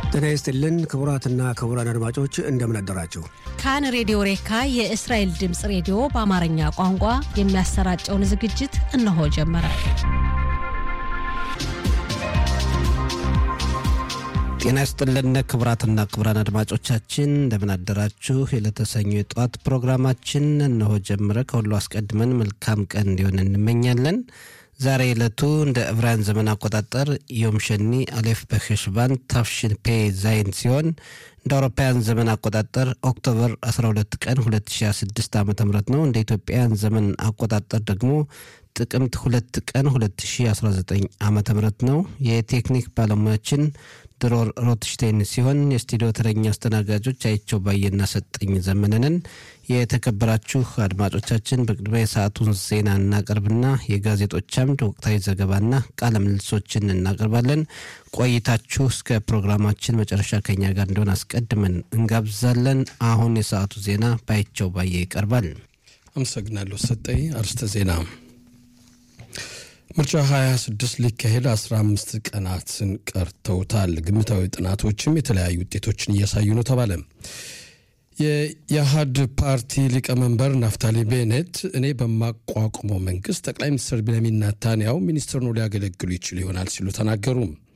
ጤና ይስጥልን ክቡራትና ክቡራን አድማጮች እንደምን አደራችሁ። ካን ሬዲዮ ሬካ የእስራኤል ድምፅ ሬዲዮ በአማርኛ ቋንቋ የሚያሰራጨውን ዝግጅት እነሆ ጀመረ። ጤና ይስጥልን ክቡራትና ክቡራን አድማጮቻችን እንደምን አደራችሁ። የለተሰኙ የጠዋት ፕሮግራማችን እነሆ ጀመረ። ከሁሉ አስቀድመን መልካም ቀን እንዲሆን እንመኛለን። ዛሬ ዕለቱ እንደ ዕብራውያን ዘመን አቆጣጠር ዮም ሸኒ አሌፍ በሄሽባን ታፍሽን ፔ ዛይን ሲሆን እንደ አውሮፓውያን ዘመን አቆጣጠር ኦክቶበር 12 ቀን 2026 ዓ ም ነው። እንደ ኢትዮጵያውያን ዘመን አቆጣጠር ደግሞ ጥቅምት 2 ቀን 2019 ዓ ም ነው። የቴክኒክ ባለሙያችን ድሮር ሮትሽቴን ሲሆን የስቱዲዮ ተረኛ አስተናጋጆች አይቸው ባየና ሰጠኝ ዘመነንን። የተከበራችሁ አድማጮቻችን በቅድሚያ የሰዓቱን ዜና እናቀርብና የጋዜጦች አምድ ወቅታዊ ዘገባና ቃለ ምልልሶችን እናቀርባለን። ቆይታችሁ እስከ ፕሮግራማችን መጨረሻ ከኛ ጋር እንደሆነ አስቀድመን እንጋብዛለን። አሁን የሰዓቱ ዜና ባይቸው ባየ ይቀርባል። አመሰግናለሁ ሰጠኝ። አርስተ ዜና ምርጫ 26 ሊካሄድ 15 ቀናትን ቀርተውታል። ግምታዊ ጥናቶችም የተለያዩ ውጤቶችን እያሳዩ ነው ተባለ። የኢህአድ ፓርቲ ሊቀመንበር ናፍታሊ ቤኔት እኔ በማቋቁመው መንግስት ጠቅላይ ሚኒስትር ቤንያሚን ኔታንያሁ ሚኒስትር ነው ሊያገለግሉ ይችሉ ይሆናል ሲሉ ተናገሩ።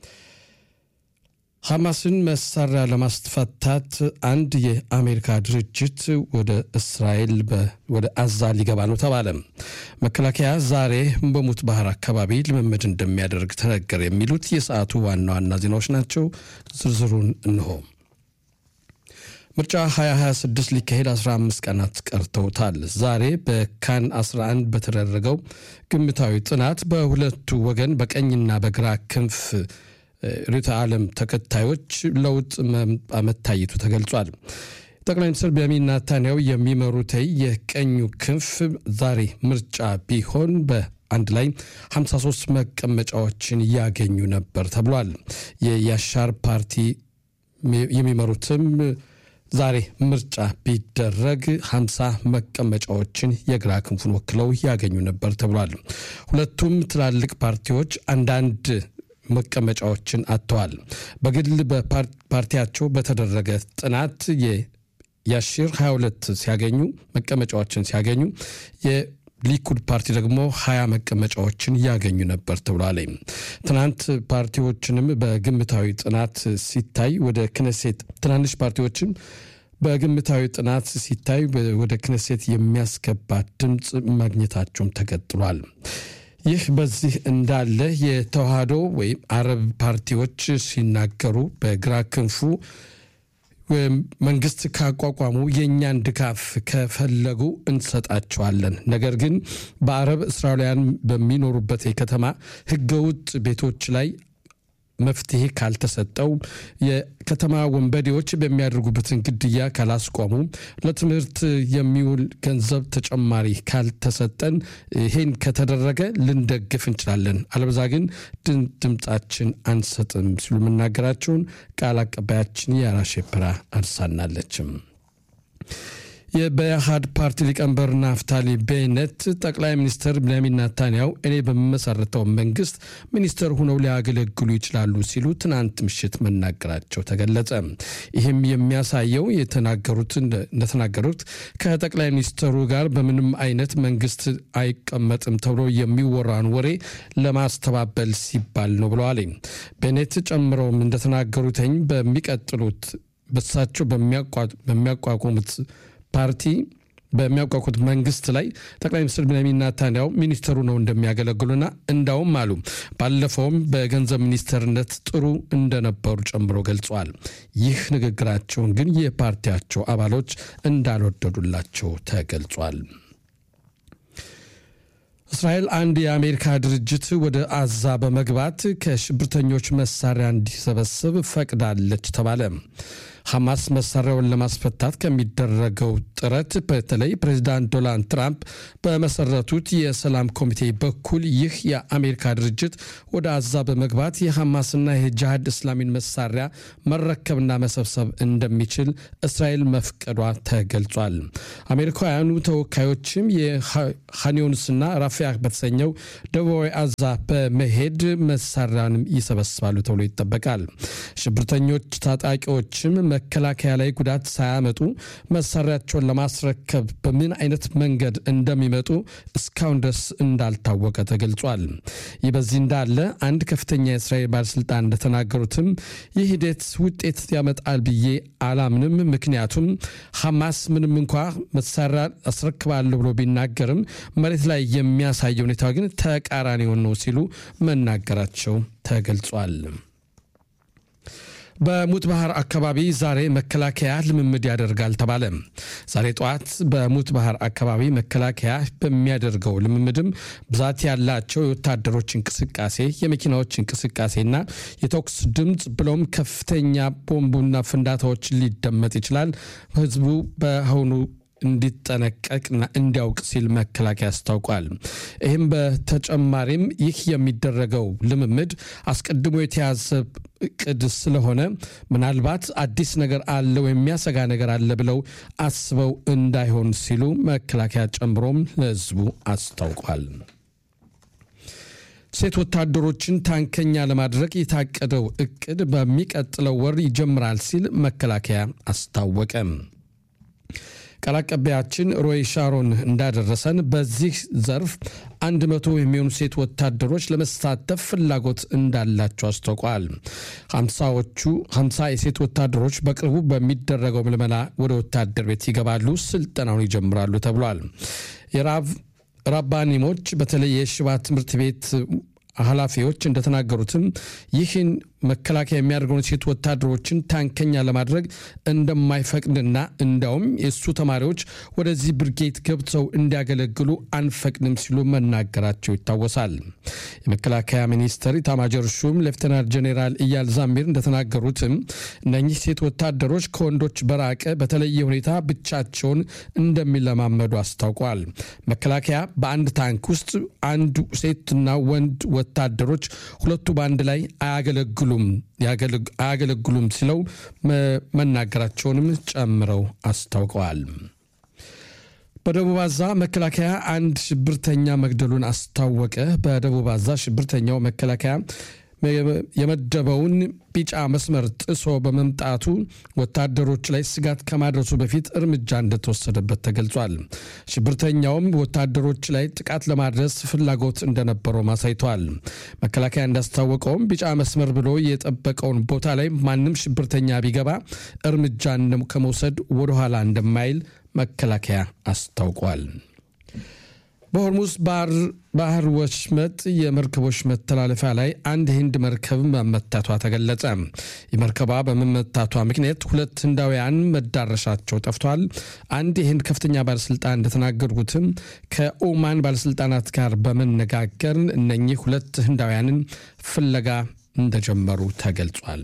ሐማስን መሳሪያ ለማስፈታት አንድ የአሜሪካ ድርጅት ወደ እስራኤል ወደ አዛ ሊገባ ነው ተባለ። መከላከያ ዛሬ በሙት ባህር አካባቢ ልምምድ እንደሚያደርግ ተነገረ። የሚሉት የሰዓቱ ዋና ዋና ዜናዎች ናቸው። ዝርዝሩን እንሆ። ምርጫ 2026 ሊካሄድ 15 ቀናት ቀርተውታል። ዛሬ በካን 11 በተደረገው ግምታዊ ጥናት በሁለቱ ወገን በቀኝና በግራ ክንፍ ርዕዮተ ዓለም ተከታዮች ለውጥ መታየቱ ተገልጿል። ጠቅላይ ሚኒስትር ቤንያሚን ኔታንያሁ የሚመሩት የቀኙ ክንፍ ዛሬ ምርጫ ቢሆን በአንድ ላይ 53 መቀመጫዎችን ያገኙ ነበር ተብሏል። የያሻር ፓርቲ የሚመሩትም ዛሬ ምርጫ ቢደረግ 50 መቀመጫዎችን የግራ ክንፉን ወክለው ያገኙ ነበር ተብሏል። ሁለቱም ትላልቅ ፓርቲዎች አንዳንድ መቀመጫዎችን አጥተዋል። በግል በፓርቲያቸው በተደረገ ጥናት የያሺር 22 ሲያገኙ መቀመጫዎችን ሲያገኙ የሊኩድ ፓርቲ ደግሞ 20 መቀመጫዎችን ያገኙ ነበር ተብሏል። ትናንት ፓርቲዎችንም በግምታዊ ጥናት ሲታይ ወደ ክነሴት ትናንሽ ፓርቲዎችም በግምታዊ ጥናት ሲታይ ወደ ክነሴት የሚያስገባ ድምፅ ማግኘታቸውም ተቀጥሏል። ይህ በዚህ እንዳለ የተዋህዶ ወይም አረብ ፓርቲዎች ሲናገሩ በግራ ክንፉ መንግስት ካቋቋሙ የእኛን ድጋፍ ከፈለጉ እንሰጣቸዋለን። ነገር ግን በአረብ እስራኤላውያን በሚኖሩበት የከተማ ህገውጥ ቤቶች ላይ መፍትሄ ካልተሰጠው የከተማ ወንበዴዎች በሚያደርጉበትን ግድያ ካላስቆሙ ለትምህርት የሚውል ገንዘብ ተጨማሪ ካልተሰጠን ይሄን ከተደረገ ልንደግፍ እንችላለን፣ አለበዛ ግን ድምፃችን አንሰጥም ሲሉ መናገራቸውን ቃል አቀባያችን የአራ ሼፕራ አድሳናለችም። የበኢህአድ ፓርቲ ሊቀመንበር ናፍታሊ ቤነት ጠቅላይ ሚኒስትር ቤንያሚን ኔታንያሁ እኔ በምመሰርተው መንግስት ሚኒስትር ሆነው ሊያገለግሉ ይችላሉ ሲሉ ትናንት ምሽት መናገራቸው ተገለጸ። ይህም የሚያሳየው የተናገሩት እንደተናገሩት ከጠቅላይ ሚኒስትሩ ጋር በምንም አይነት መንግስት አይቀመጥም ተብሎ የሚወራን ወሬ ለማስተባበል ሲባል ነው ብለዋል። ቤኔት ጨምረውም እንደተናገሩትኝ በሚቀጥሉት በሳቸው በሚያቋቁሙት ፓርቲ በሚያውቋቁት መንግስት ላይ ጠቅላይ ሚኒስትር ቤንያሚን ኔታንያሁ ሚኒስትሩ ነው እንደሚያገለግሉና እንዳውም አሉ ባለፈውም በገንዘብ ሚኒስትርነት ጥሩ እንደነበሩ ጨምሮ ገልጸዋል። ይህ ንግግራቸውን ግን የፓርቲያቸው አባሎች እንዳልወደዱላቸው ተገልጿል። እስራኤል አንድ የአሜሪካ ድርጅት ወደ አዛ በመግባት ከሽብርተኞች መሳሪያ እንዲሰበስብ ፈቅዳለች ተባለ። ሐማስ መሳሪያውን ለማስፈታት ከሚደረገው ጥረት በተለይ ፕሬዚዳንት ዶናልድ ትራምፕ በመሰረቱት የሰላም ኮሚቴ በኩል ይህ የአሜሪካ ድርጅት ወደ አዛ በመግባት የሐማስና የጅሃድ እስላሚን መሳሪያ መረከብና መሰብሰብ እንደሚችል እስራኤል መፍቀዷ ተገልጿል። አሜሪካውያኑ ተወካዮችም የሃኒዮንስና ራፊያ በተሰኘው ደቡባዊ አዛ በመሄድ መሳሪያንም ይሰበስባሉ ተብሎ ይጠበቃል። ሽብርተኞች ታጣቂዎችም መከላከያ ላይ ጉዳት ሳያመጡ መሳሪያቸውን ለማስረከብ በምን አይነት መንገድ እንደሚመጡ እስካሁን ድረስ እንዳልታወቀ ተገልጿል። ይህ በዚህ እንዳለ አንድ ከፍተኛ የእስራኤል ባለስልጣን እንደተናገሩትም ይህ ሂደት ውጤት ያመጣል ብዬ አላምንም። ምክንያቱም ሐማስ ምንም እንኳ መሳሪያ አስረክባለሁ ብሎ ቢናገርም መሬት ላይ የሚያሳየው ሁኔታ ግን ተቃራኒውን ነው ሲሉ መናገራቸው ተገልጿል። በሙት ባህር አካባቢ ዛሬ መከላከያ ልምምድ ያደርጋል ተባለ። ዛሬ ጠዋት በሙት ባህር አካባቢ መከላከያ በሚያደርገው ልምምድም ብዛት ያላቸው የወታደሮች እንቅስቃሴ፣ የመኪናዎች እንቅስቃሴና የተኩስ ድምፅ ብሎም ከፍተኛ ቦምቡና ፍንዳታዎች ሊደመጥ ይችላል። ህዝቡ በአሁኑ እንዲጠነቀቅና እንዲያውቅ ሲል መከላከያ አስታውቋል። ይህም በተጨማሪም ይህ የሚደረገው ልምምድ አስቀድሞ የተያዘ እቅድ ስለሆነ ምናልባት አዲስ ነገር አለ ወይም የሚያሰጋ ነገር አለ ብለው አስበው እንዳይሆን ሲሉ መከላከያ ጨምሮም ለህዝቡ አስታውቋል። ሴት ወታደሮችን ታንከኛ ለማድረግ የታቀደው እቅድ በሚቀጥለው ወር ይጀምራል ሲል መከላከያ አስታወቀ። ቃል አቀባያችን ሮይ ሻሮን እንዳደረሰን በዚህ ዘርፍ አንድ መቶ የሚሆኑ ሴት ወታደሮች ለመሳተፍ ፍላጎት እንዳላቸው አስታውቋል። ሀምሳዎቹ ሀምሳ የሴት ወታደሮች በቅርቡ በሚደረገው ምልመላ ወደ ወታደር ቤት ይገባሉ፣ ስልጠናውን ይጀምራሉ ተብሏል። የራብ ራባኒሞች በተለይ የሽባ ትምህርት ቤት ኃላፊዎች እንደተናገሩትም ይህን መከላከያ የሚያደርገውን ሴት ወታደሮችን ታንከኛ ለማድረግ እንደማይፈቅድና እንዳውም የእሱ ተማሪዎች ወደዚህ ብርጌት ገብተው እንዲያገለግሉ አንፈቅድም ሲሉ መናገራቸው ይታወሳል። የመከላከያ ሚኒስትር ኢታማጆር ሹም ሌፍተናንት ጄኔራል እያል ዛሚር እንደተናገሩትም እነኚህ ሴት ወታደሮች ከወንዶች በራቀ በተለየ ሁኔታ ብቻቸውን እንደሚለማመዱ አስታውቋል። መከላከያ በአንድ ታንክ ውስጥ አንድ ሴትና ወንድ ወታደሮች ሁለቱ በአንድ ላይ አያገለግሉም አያገለግሉም ሲለው መናገራቸውንም ጨምረው አስታውቀዋል። በደቡብ አዛ መከላከያ አንድ ሽብርተኛ መግደሉን አስታወቀ። በደቡብ አዛ ሽብርተኛው መከላከያ የመደበውን ቢጫ መስመር ጥሶ በመምጣቱ ወታደሮች ላይ ስጋት ከማድረሱ በፊት እርምጃ እንደተወሰደበት ተገልጿል። ሽብርተኛውም ወታደሮች ላይ ጥቃት ለማድረስ ፍላጎት እንደነበረው አሳይተዋል። መከላከያ እንዳስታወቀውም ቢጫ መስመር ብሎ የጠበቀውን ቦታ ላይ ማንም ሽብርተኛ ቢገባ እርምጃ ከመውሰድ ወደኋላ እንደማይል መከላከያ አስታውቋል። በሆርሙዝ ባህር ወሽመጥ የመርከቦች መተላለፊያ ላይ አንድ ህንድ መርከብ መመታቷ ተገለጸ። የመርከቧ በመመታቷ ምክንያት ሁለት ህንዳውያን መዳረሻቸው ጠፍቷል። አንድ የህንድ ከፍተኛ ባለስልጣን እንደተናገሩትም ከኦማን ባለስልጣናት ጋር በመነጋገር እነኚህ ሁለት ህንዳውያንን ፍለጋ እንደጀመሩ ተገልጿል።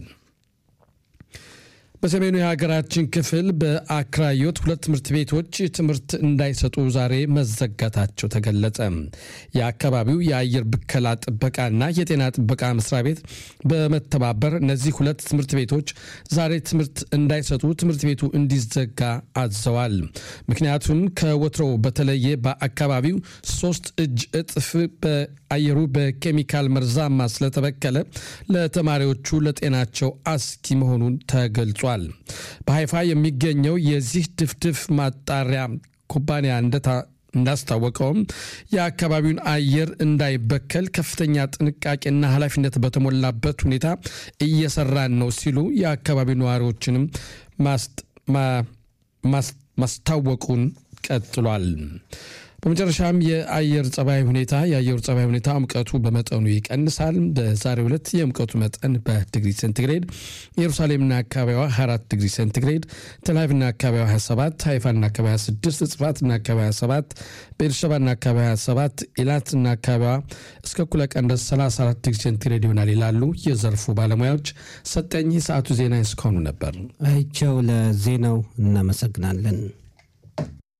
በሰሜኑ የሀገራችን ክፍል በአክራዮት ሁለት ትምህርት ቤቶች ትምህርት እንዳይሰጡ ዛሬ መዘጋታቸው ተገለጸ። የአካባቢው የአየር ብከላ ጥበቃና የጤና ጥበቃ መስሪያ ቤት በመተባበር እነዚህ ሁለት ትምህርት ቤቶች ዛሬ ትምህርት እንዳይሰጡ ትምህርት ቤቱ እንዲዘጋ አዘዋል። ምክንያቱም ከወትሮው በተለየ በአካባቢው ሶስት እጅ እጥፍ በአየሩ በኬሚካል መርዛማ ስለተበከለ ለተማሪዎቹ ለጤናቸው አስጊ መሆኑን ተገልጿል። በሀይፋ የሚገኘው የዚህ ድፍድፍ ማጣሪያ ኩባንያ እንዳስታወቀውም የአካባቢውን አየር እንዳይበከል ከፍተኛ ጥንቃቄና ኃላፊነት በተሞላበት ሁኔታ እየሰራን ነው ሲሉ የአካባቢው ነዋሪዎችንም ማስታወቁን ቀጥሏል። በመጨረሻም የአየር ጸባይ ሁኔታ የአየሩ ጸባይ ሁኔታ ሙቀቱ በመጠኑ ይቀንሳል። በዛሬው ዕለት የሙቀቱ መጠን በዲግሪ ሴንቲግሬድ ኢየሩሳሌምና አካባቢዋ 24 ዲግሪ ሴንቲግሬድ፣ ተላቪቭና አካባቢዋ 27፣ ሃይፋና አካባቢዋ 26፣ ጽፋትና አካባቢዋ 27፣ ቤርሸባና አካባቢዋ 27፣ ኢላትና አካባቢዋ እስከ እኩለ ቀን ድረስ 34 ዲግሪ ሴንቲግሬድ ይሆናል ይላሉ የዘርፉ ባለሙያዎች። ሰጠኝ የሰዓቱ ዜና እስካሁኑ ነበር። አይቸው ለዜናው እናመሰግናለን።